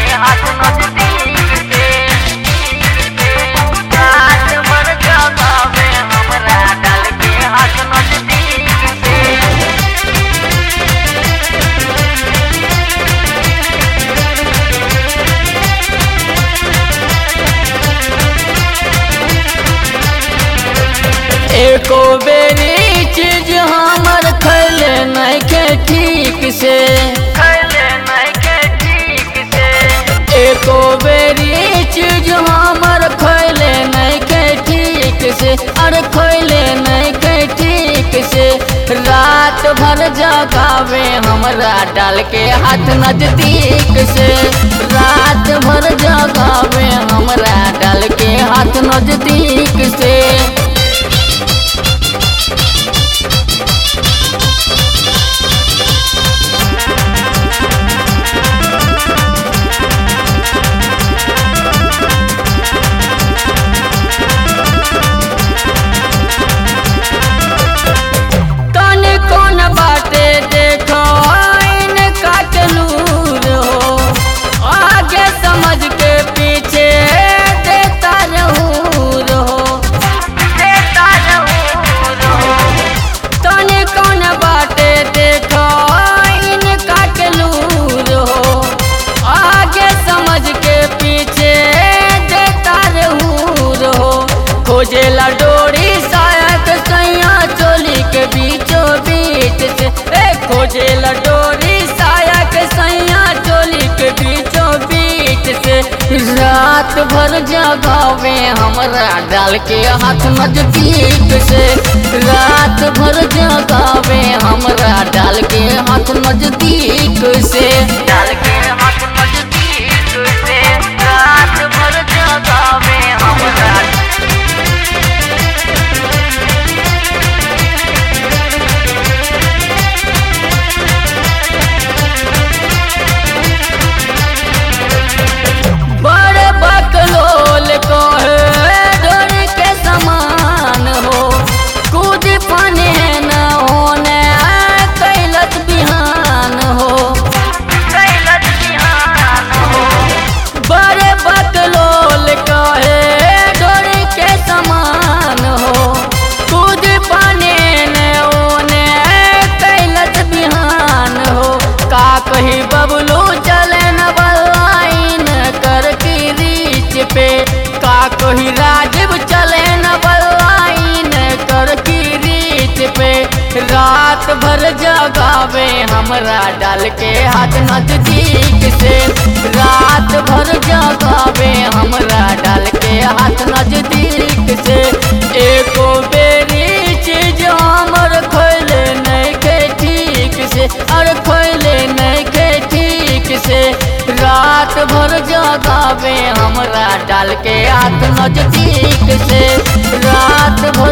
हाथ नजदीक से रात भर जगावे हमरा डाल के हाथ नजदीक से एको बेरी चीज हमर खैले नहीं के ठीक से खैले नहीं के ठीक से एको बेरी चीज हमर खैले नहीं के ठीक से अरे खैले नहीं के ठीक से रात भर जगावे हमरा डाल के हाथ नजदीक से रात भर जगावे हमरा डाल के हाथ नजदीक से तनी कौन बाटे देखो इन काटलूर हो आगे समझ के पीछे देता रहूर हो देता रहूं तनी कौन बाटे देखो इन काटलूर हो आगे समझ के पीछे देता रहूर हो खोजेला डोरी शायद सैया चोली के बीचों बीच से ए खोजेला डोरी साया के सैया चोली के बीचों बीच से रात भर जगावे हमरा डाल के हाथ नजदीक से रात भर जगावे हमरा डाल के हाथ नजदीक से डाल के हाथ नजदीक से रात भर जगावे हमरा बड़े बकलोल कहे डोरी के समान हो कूद पाने न होने कैलत बिहान हो कैलत बिहान हो बड़े बकलोल कहे डोरी के समान हो कूद पाने न होने कैलत बिहान हो का कही बबलू चले न बलाइन कर की रीच पे का कही राजीव चले न बलाइन कर की रीच पे रात भर जगावे हमरा डाल के हाथ नजदीक से रात भर जगावे हमरा डाल के हाथ नजदीक से एको बेरी चीज हमर खैले नहीं के ठीक से अरे खैले नहीं के ठीक से रात भर जगावे हमरा डाल के हाथ नजदीक से रात भर